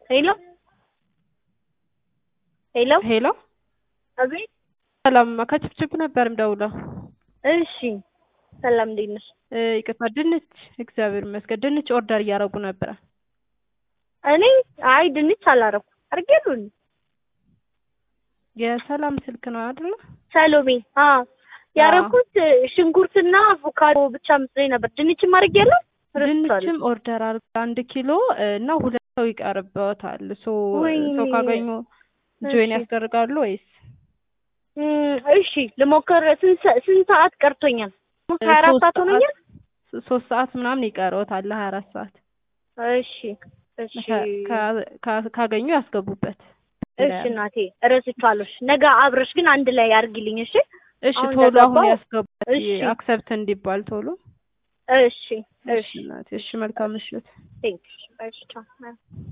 ሄሎ ሄሎ ሄሎ አቤት። ሰላም ከችፕችፕ ነበር የምደውለው። እሺ ሰላም፣ እንዴት ነሽ? እ ይቅርታ ድንች፣ እግዚአብሔር ይመስገን ድንች ኦርደር እያደረጉ ነበረ። እኔ አይ ድንች አላረኩም አርጌሉን የሰላም ስልክ ነው አይደለ? ሰሎሜ አ ያረኩት ሽንኩርትና አቮካዶ ብቻ መስሎኝ ነበር። ድንችም አርጌያለሁ። ድንችም ኦርደር አድርገው አንድ ኪሎ እና ሁለት ሰው ይቀርበታል። ሶ ወይኔ። ሰው ካገኙ ጆይን እሺ። ያስደርጋሉ ወይስ እም፣ እሺ ልሞክር። ስንት ሰ- ስንት ሰዓት ቀርቶኛል? ሀያ አራት ሶስት ሰዓት ሆኖኛል። ሶስት ሰዓት ምናምን ይቀረውታል ሀያ አራት ሰዓት እሺ እሺ ከ- ከ- ከ- ካገኙ ያስገቡበት። እሺ እናቴ እረስቸዋለሁ። ነገ አብረሽ ግን አንድ ላይ አርጊልኝ። እሺ እሺ አሁን ቶሎ አሁን እንደገባው- ያስገቡበት እሺ አክሰፕት እንዲባል ቶሎ። እሺ እሺ እሺ እናቴ፣ እሺ መልካም ምሽት። ቴንክ እሺ ቻው